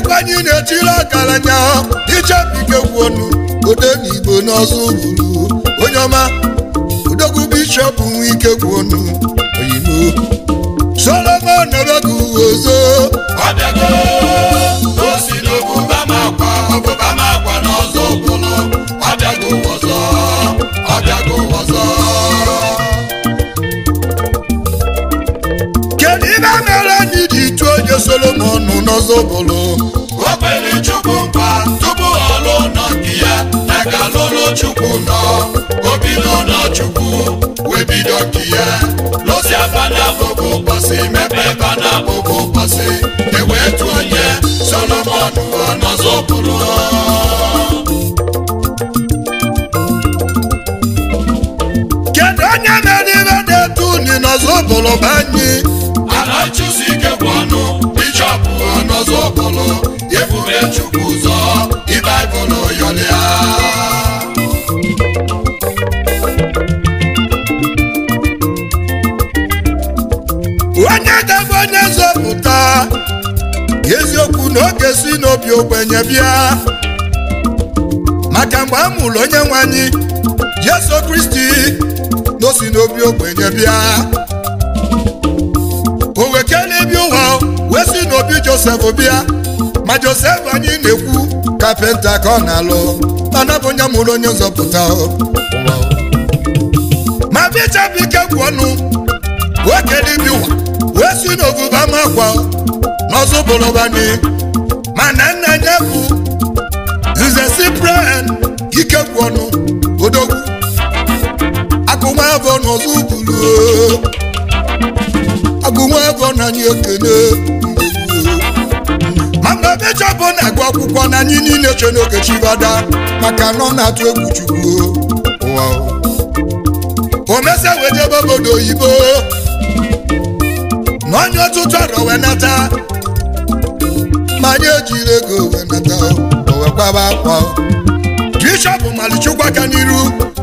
egwu anyị na-etiri ọgaranya ichebike gwuonu ode na igbo n'ọzọ buru onye ọma odogwu bishọp nwe ike gwuonu oyibo solomon nọrọgụ ozo ọbịago o si n'obuba m akwa ọbụba m akwa n'ọzọ ụbụlụ ọbịago ọzọ ọbịago ọzọ kedu ibe mere anyị ji tụọ onye solomon n'ọzọ bụrụ o kwere chukwu nkwa tupu ọ lụọ nọ nke ya na ka lụlụ chukwu nọ o bido nọ chukwu wee bido nke ya lụsi abana bụbụ ụbọchị mepe bana bụbụ ụbọchị ewee tụọ onye solomon ọ n'ọzọ bụrụ kedu onye mere ibe na-etu unu n'ọzọ bụrụ bụ anyị ala chụsi ike gwụ ọnụ bishọp ọnọzọ bụlụ ebube chukwu ụzọ ịbaịbụlụ yọlịa onye ga-abụ onye nzọpụta eziokwu na oge si n'obi ogbenye bịa maka mgbe a mụrụ onye nwe anyị jesu kristi na o si n'obi ogbenye bịa o wekele bi ụwa wee si n'obi josef bịa ma josef anyị na-ekwu kapenta ka ọ na-alụ mana bụ onye mụrụ onye nzọpụta o. ma bishọp ike gwụ ọnụ wekele bi ụwa wee si n'oguba makwa n'ọzọ bụrụbani mana nna ya bụ nze cyprian ike gwụ ọnụ odogwu agụnwa afọ n'ọzọ buru agụnwa afọ na anyị ekene ma mgbe bishọp na-agụ akwụkwọ na anyị niile che n'oge chibada maka na ọ na-atụ egwu chukwu ụwa o mesia wee jebe obodo oyibo na onye ọtụtụ arọ wee nata ma anyị ejiri ego wee nata o wee kwaba akwa bishọp malichukwu aka n'iru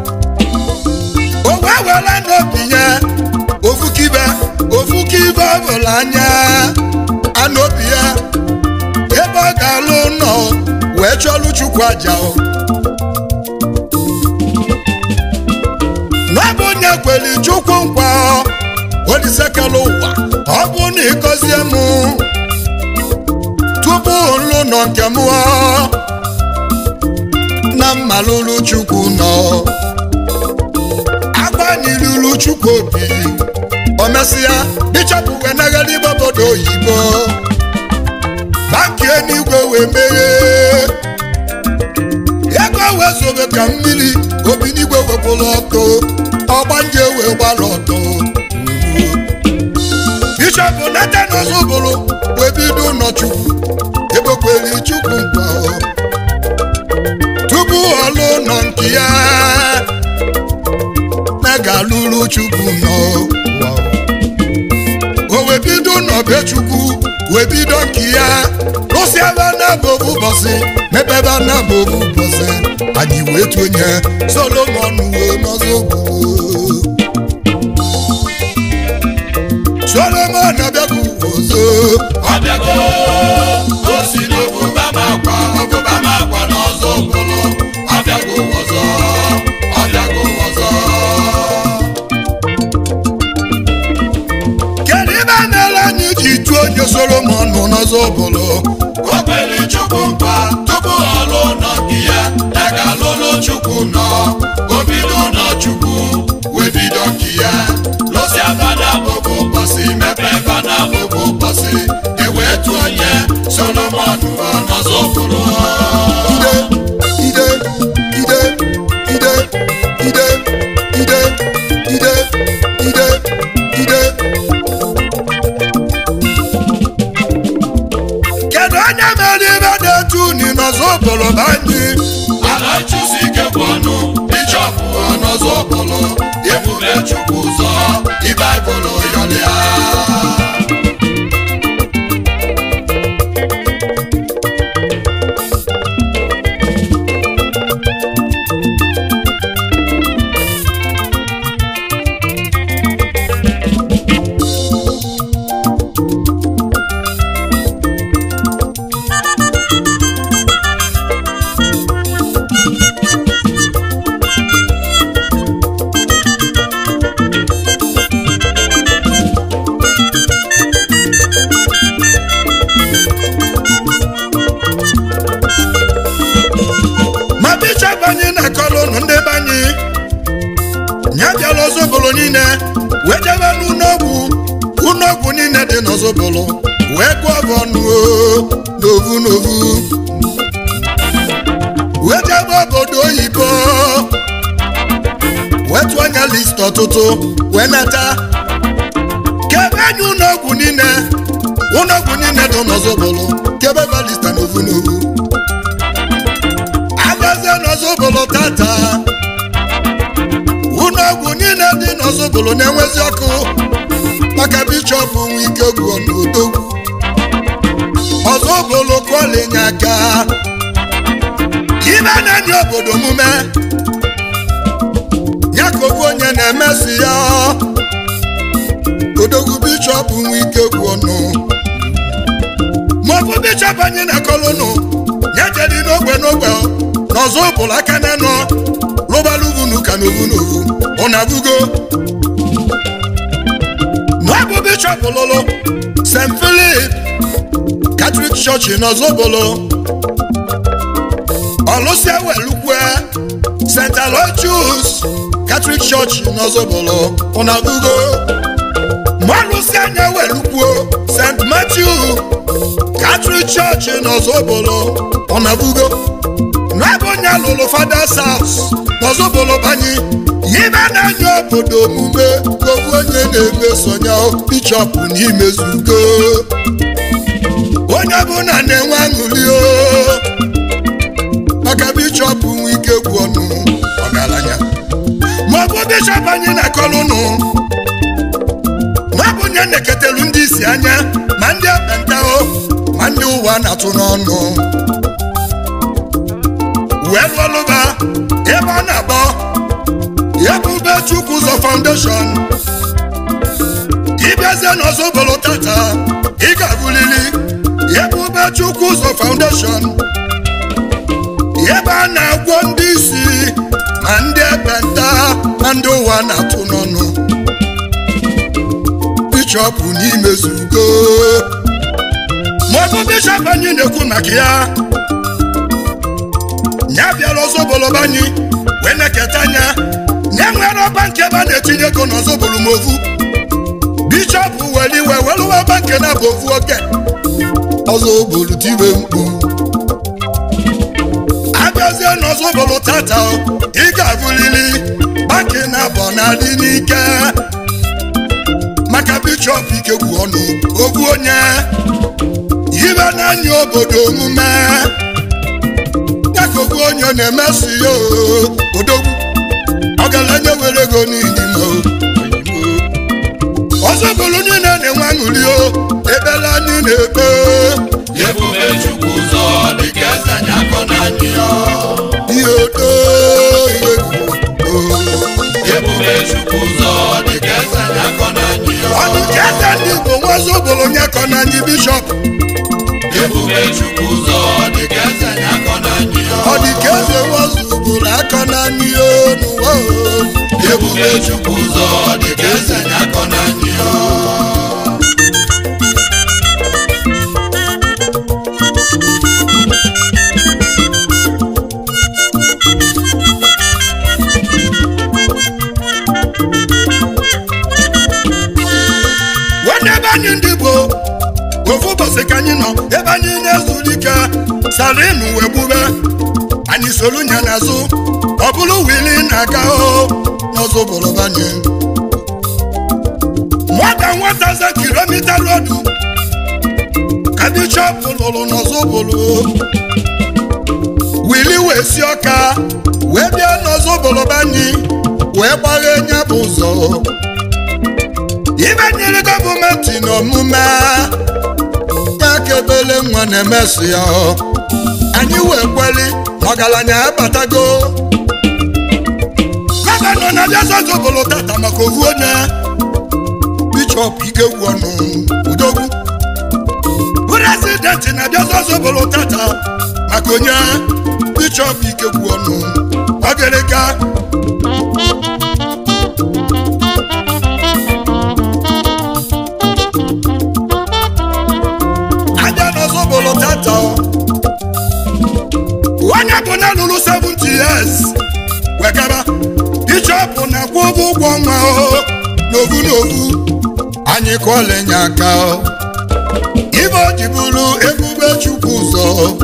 o wee were n'obi ya ofukibe ofukibe ọ bụla anya anụ obi ya ebe ọ ga-alụ ụlọ wee chọlụ chukwu aja o n'ọbụ onye kwere chukwu nkwa olisekela ụwa ọ bụ na ịgọzie m tupu nlụ nọ nke m na mmalụlụ chukwu nọ agbanyilulu chukwu obi o mesịa bishọp wee nagara igbe obodo oyibo banki eluigwe wee meghee ego wee zobe ka mmiri obi n'igwe wepụrụ ọkụ ọgbanje wee gbara ọtọ bishọp natan ọzọbụrụ wee bido ụlọchukwu ekpekwere chukwu nkwa tupu ọlụ nọ nke ya na ga-alụrụ chukwu nọ o wee bido n'ọbe chukwu wee bido nke ya rụsi ebe na-abụbụ ụbọchị mepebe na-abụbụ ụbọchị anyị wee tụnye solomon wee n'ọzọ gboo solomon abịaghị ọzọ ọbịago o si n'obuba m akwa ọbụba m akwa n'ọzọ ụbụlụ ọbịago ọzọ ọbịago ọzọ kedu ibe mere anyị ji tụọ onye solomon n'ọzọ bụrụ o kwere chukwu nkwa tupu ọ lụọ nọ nke ya na ka lụlụ chukwu nọ o bido nọ chukwu wee bido nke ya lụsi abana bụbụ ụbọchị mepe bana bụbụ ụbọchị ewee tụọ onye solomon ọ n'ọzọ bụrụ ide ide ide ide ide ide ide ide ide kedu onye mere ibe na-etu unu n'ọzọ bụrụ bụ anyị ala chụsi ike bụ ọnụ bishọp ọnọzọ bụlụ ebube chukwu ụzọ ịbaịbụlụ yọlịa dị n'ọzọbụlụ wee gụọ bụ ọnụ o, n'ovu n'ovu wee jebe obodo oyibo wee tụọ anya list ọtụtụ wee nata kebe anya ụlọọgwụ niile ụlọọgwụ niile dị n'ọzọbụlụ kebe balista n'ovu n'ovu agazie n'ọzọbụlụ tata ụlọọgwụ niile dị n'ọzọbụlụ na-enwezi ọkụ maka bishọp nwe ike gwuo n'odogwu ọzọbụlụ kụọlinye aka ibe na-enye obodo omume ya ka ofu onye na-emesi ya odogwu bishọp nwe ike gwuo nụ maọbụ bishọp anyị na-akọlụnụ ya jedi n'ogbe n'ogbe n'ọzọ ụbụlụ aka na-enọ lụbaluvunu ka n'ovu n'ovu ọ na-abụgo n'ọbụ bishọp lụlụ st philip catholic church n'ọzọbụlụ ọlụsịa welukwe st aloysius catholic church n'ọzọbụlụ ọ na-abụgo mọlụsịa anya welukwuo st matthew catholic church n'ọzọbụlụ ọ na-abụgo n'ebe onye alụlụ fathers house n'ọzọbụlụ banye yibe na-anya obodo omume gobu onye na-emesonya bishọp n'imezugo onye ọbụla na-enwe aṅụrị o maka bishọp nwe ike gwu ọnụ ọgaranya maọbụ bishọp anyị na-akọlụ nụ maọbụ onye na-eketelu ndị isi anya ma ndị ekpenta o ma ndị ụwa na-atụ n'ọnụ wee lụọlụba ebe ọ na-akpọ ebube chukwu ụzọ foundation ịbịazie n'ọzọbụlụ tata ị ga-abụlili ebube chukwu ụzọ foundation ebe a na-agwọ ndị isi ma ndị ekpenta ma ndị ụwa na-atụ n'ọnụ bishọp n'imezugo maọbụ bishọp anyị na-ekwu maka ya ya bịara ọzọbụlụ anyị wee na-eketa anya ya nwere ọba nke ebe a na-etinye ego n'ọzọbụlụ ma ovu bishọp were iwe weluwe ọba nke na bụ ovu oke ọzọbụlụ tiwe mkpu abịazie n'ọzọbụlụ tata ị ga-abụlili baki na abọ na-adị n'ike maka bishọp ikekwu ọnụ ogbu onye ibe n'anya obodo omume ya ka ogbu onye na-emesi ya odogwu ọgaranya were ego n'ilimo ọzọbụlụ niile na-enwe aṅụrị o ebela anyị na-ekpe ebube chukwu ụzọ dịka eze anyị akọ na anyị ya ihe odo ihe egwu ebube chukwu ụzọ dịka eze anyị akọ na anyị ya ọnụ ka eze ndị igbo nwa ọzọbụlụ nye kọ na anyị bishọp ebube chukwu ụzọ dịka eze anyị akọ na anyị ya ọ dị ka eze wazụbụrụ akọ na anyị n'ụwa o. ebube chukwu ụzọ dịka eze anyị akọ na anyị ya nwanne ebe anyị ndị Igbo ofu ụbọchị ka anyị nọ ebe anyị na-ezuru ike salinu wee gbube anyị soro nya n'azụ ọ bụrụ wili na-aga o n'ọzọ obodo anyị nwata nwata za kilomita rodu ka bishọp lụrụ n'ọzọ obodo wili wee si ọka wee bịa n'ọzọ obodo anyị wee gbaghe nya bụ ụzọ ibe nyere gọọmenti n'omume ya ka ebele nwa na-emesi ya anyị wee kweli na ọgaranya abatago gọvanọ na-abịa zọzọbụlụ tata maka ovu onye bishọp ikegwu ọnụ udogwu prezidenti na-abịa zọzọbụlụ tata maka onye bishọp ikegwu ọnụ ọgịrịga aja n'ọzọbụlụ tata onye bụ na lụrụ 70 years wegara bishọp na-akwụ ụgwọ ụgwọ nwa o n'ovu n'ovu anyị kụọlenye aka ibe o ji bụrụ ebube chukwu ụzọ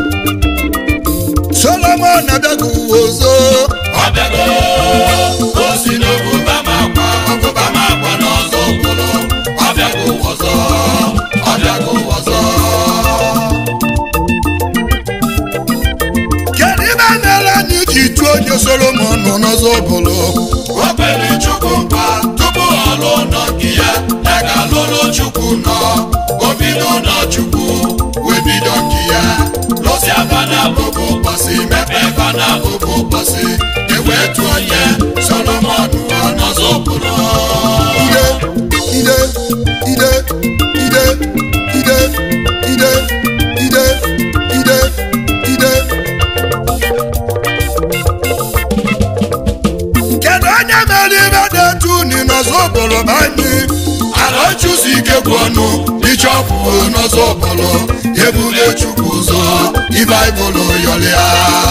solomon abịago uwe ọzọ ọbịago o si n'obuba ma akwa obuba ma akwa n'ọzọ obodo ọbịago ọzọ ọbịago ọzọ kedu ibe mere anyị ji tụọ onye solomon nọ n'ọzọ bụrụ o kwere chukwu nkwa tupu ọ lụọ nọ nke ya ya ga-alụrụ chukwu nọ o bido nọ chukwu wee bido nke ya lụsịa fana bụbụ ụbọchị mepee fana bụbụ ụbọchị ewee tụọ ya solomon nọ n'ọzọ obodo ide ide ide ide ide ide ide ide ide kedu onye mere ibe dị etu unu n'ọzọ bụrụ bụ anyị ala chụsi ike bụ ọnụ ichọpụ n'ọzọ ọbọlọ ebule chukwu ụzọ ibaibụl yọlịa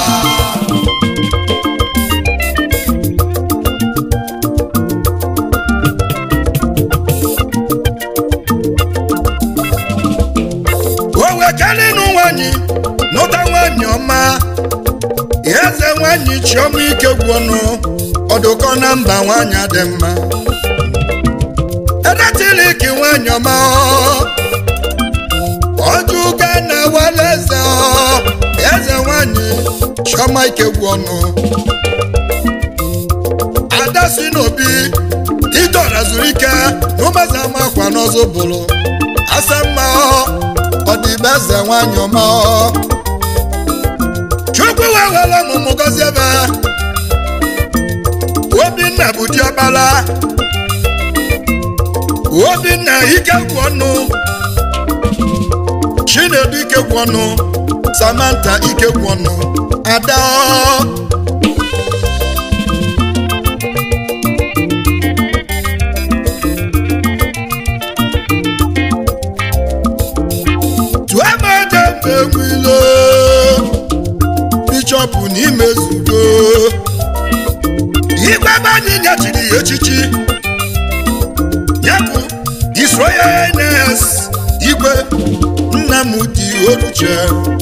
o wekalinu nwanyị nụta nwanyị ọma eze nwanyị chiọma ike gwụnụ ọdụkọ na mba nwanyị dị mma edetiliki nwanyị ọma ọjụga na wala eze ọ, eze nwanyị chiọma ike gwụnụ ada si n'obi idora zuru ike n'ụmụeze ama akwa n'ọzọ bụrụ asa mma ọ dị be eze nwanyị ọma chukwu wee were ọmụmụ gọzie ebe obinna bụ diọkpara obinna ike gwụ ọnụ chinedu ike gwụ ọnụ samantha ike gwụ ọnụ ada tuemedembenwilo bishọp n'ime zudo igwe ebe anyị nyechiri ya echichi ya bụ His Royal Highness igwe nnamdi oluche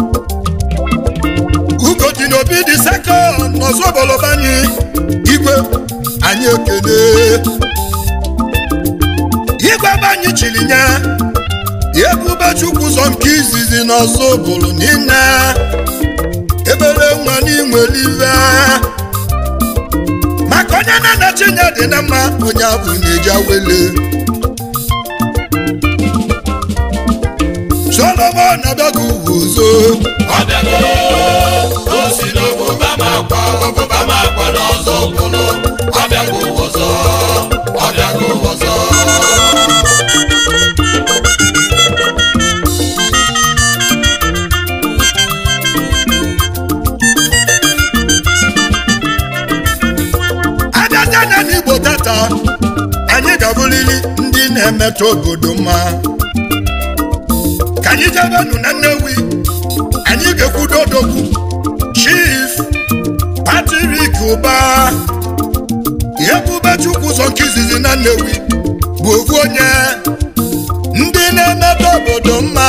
ugodi n'obi dị sekọnd n'ọzọ obolobanyị igwe anyị ekele igwe ebe anyị chiri nye ebube chukwu ụzọ nke izizi n'ọzọ bụrụ niile ebere nwa n'inwelive maka onye na-anachi nya dị na mma onye abụ na-eji awele solomon abịago ugwu ụzọ ọbịago o si n'obuba ma akwa obuba ma akwa n'ọzọ obodo ọbịago ọzọ ọbịago ọzọ abịaja na n'igbo tata anyị ga-abụrịrị ndị na-emetụ obodo mma ka anyị jebenụ na nnewi anyị ga-ekwudo odogwu chief patrik ụba ebube chukwu ụzọ nke izizi na nnewi bụ ofu onye ndị na-emetụ obodo mma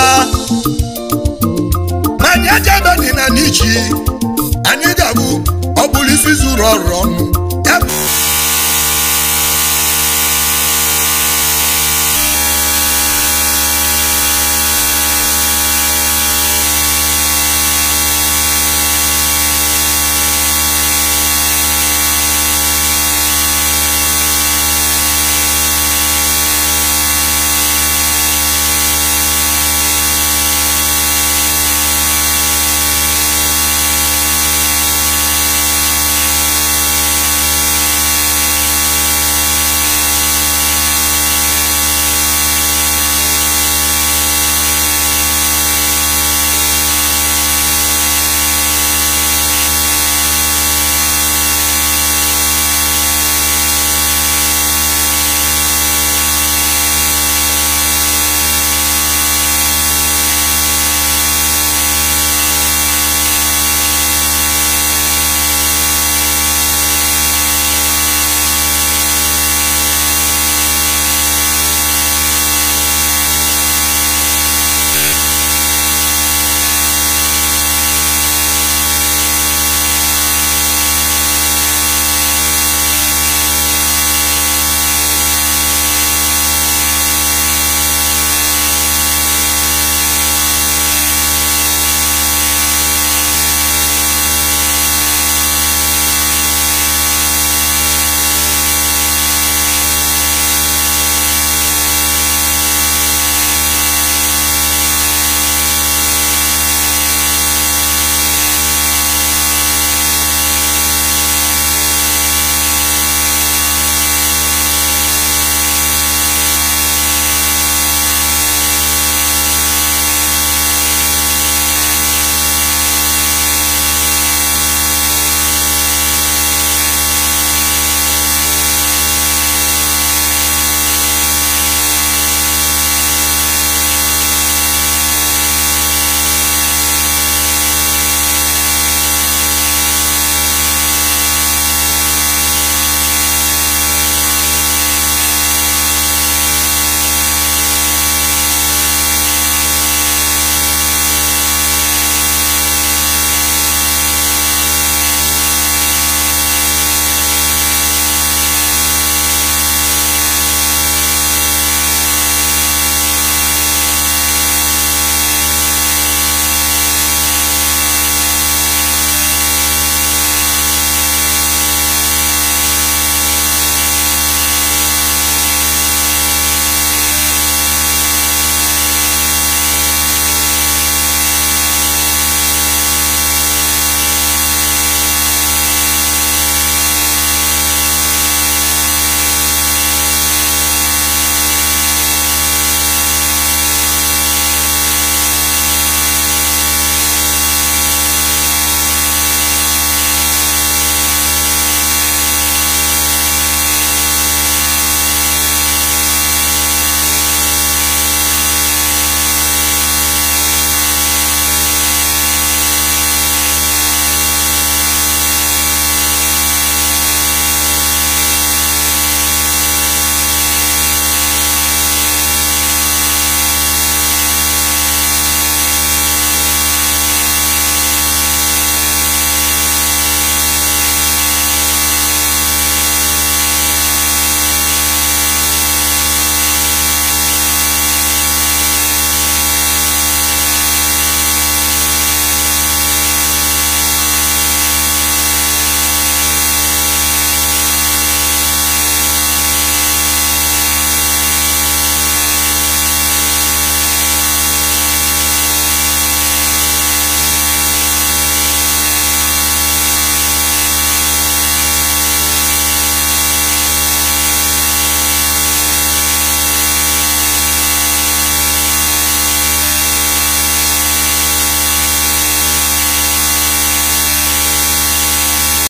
ma anyị ejebe dị na n'ichi anyị ga-abụ ọ bụrụ isi zuru ọrụ ọnụ